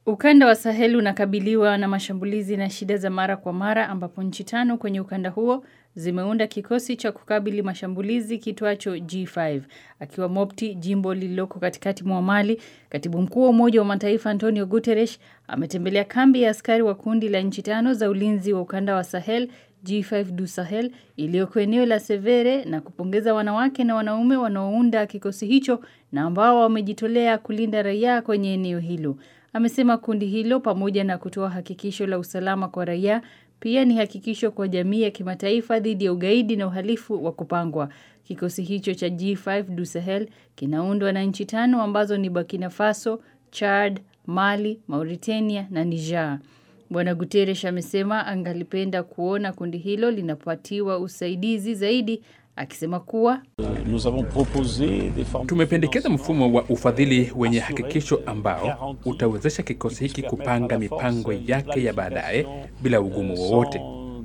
Ukanda wa Sahel unakabiliwa na mashambulizi na shida za mara kwa mara ambapo nchi tano kwenye ukanda huo zimeunda kikosi cha kukabili mashambulizi kitwacho G5. Akiwa Mopti, jimbo lililoko katikati mwa Mali, katibu mkuu wa Umoja wa Mataifa Antonio Guterres ametembelea kambi ya askari wa kundi la nchi tano za ulinzi wa ukanda wa Sahel G5 du Sahel iliyoko eneo la Severe na kupongeza wanawake na wanaume wanaounda kikosi hicho na ambao wamejitolea kulinda raia kwenye eneo hilo. Amesema kundi hilo pamoja na kutoa hakikisho la usalama kwa raia pia ni hakikisho kwa jamii ya kimataifa dhidi ya ugaidi na uhalifu wa kupangwa. Kikosi hicho cha G5 du Sahel kinaundwa na nchi tano ambazo ni Burkina Faso, Chad, Mali, Mauritania na Niger. Bwana Guterres amesema angalipenda kuona kundi hilo linapatiwa usaidizi zaidi akisema kuwa Tumependekeza mfumo wa ufadhili wenye hakikisho ambao utawezesha kikosi hiki kupanga mipango yake ya baadaye bila ugumu wowote.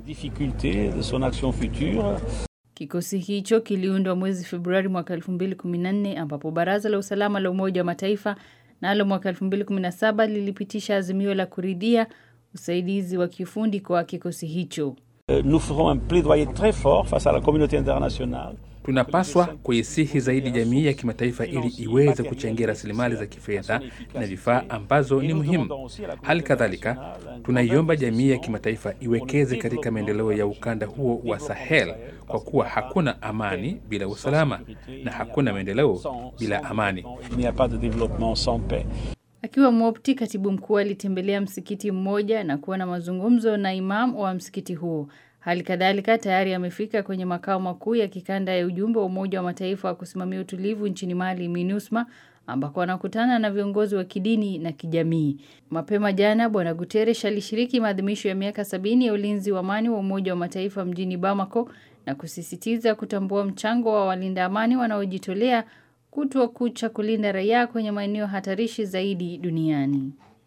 Kikosi hicho kiliundwa mwezi Februari mwaka 2014 ambapo Baraza la Usalama la Umoja wa Mataifa nalo mwaka 2017 lilipitisha azimio la kuridhia usaidizi wa kiufundi kwa kikosi hicho. Nous ferons un plaidoyer très fort face à la communauté internationale. Tunapaswa kuisihi zaidi jamii ya kimataifa ili iweze kuchangia rasilimali za kifedha na vifaa ambazo ni muhimu. Hali kadhalika, tunaiomba jamii ya kimataifa iwekeze katika maendeleo ya ukanda huo wa Sahel kwa kuwa hakuna amani bila usalama na hakuna maendeleo bila amani. Il n'y a pas de développement sans paix. Akiwa Mopti, katibu mkuu alitembelea msikiti mmoja na kuwa na mazungumzo na imam wa msikiti huo. Hali kadhalika tayari amefika kwenye makao makuu ya kikanda ya ujumbe wa Umoja wa Mataifa wa kusimamia utulivu nchini Mali, MINUSMA, ambako anakutana na viongozi wa kidini na kijamii. Mapema jana, Bwana Guterres alishiriki maadhimisho ya miaka sabini ya ulinzi wa amani wa Umoja wa Mataifa mjini Bamako na kusisitiza kutambua mchango wa walinda amani wanaojitolea kutwa kucha kulinda raia kwenye maeneo hatarishi zaidi duniani.